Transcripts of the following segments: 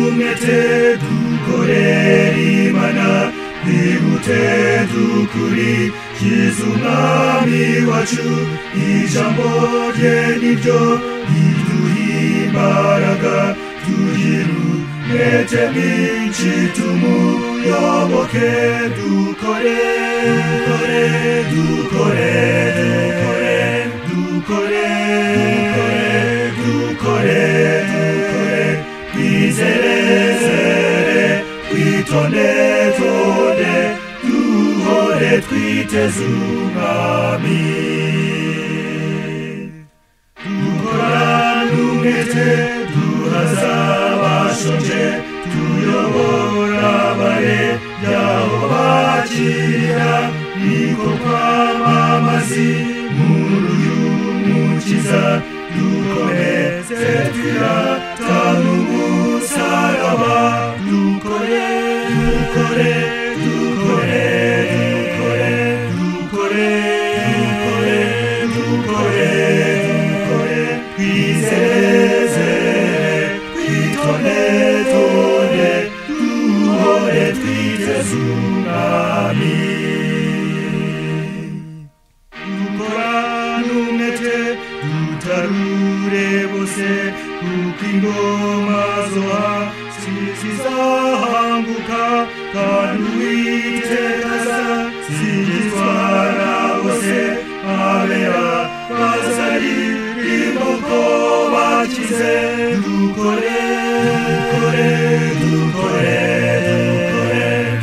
てdukorere imana bihute dukuri kizunami wacu ijambo rye niryo riduha imbaraga duhirumete myinshi tumuyoboke dukore dukore dukore dukore dukore dukore dukore twizerezere twitonetone duhore twiteze umwami dukorane umwete duhaza abashonje tuyobora abare yaho bakirira niko kwamamazi nkuru y'umukiza dukomeze turatanu umusaraba dukore dukore dukore dukore dukore dukore dukore dukore twizerezere twitonetone duhore twiteze umwami dukorane umwete dutarure bose kuko ingoma zoha zizahambuka kandi uwitekaza zigizwa na bose abera bazari imbuto bakize dukore dukore dukore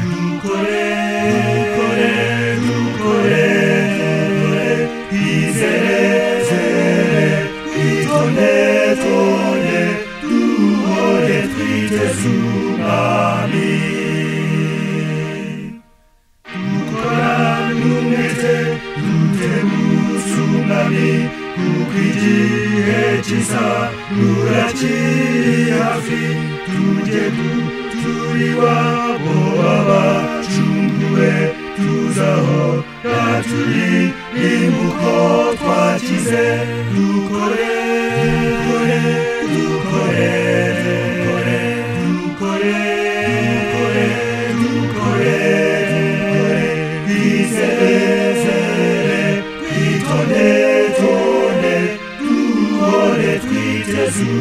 dukore dukore dukore dukore dukore izere itone tone duhore twiteze umwami dukorane umwete dutebuze umwami kuko igihe kiza rurakiri hafi tujye gu- turi wabo abacunguwe tuzaho naturi imbuko twakize dukore dukore dukore dukore dukore dukore dukore dukore twizezere twitone tone duhore twiteze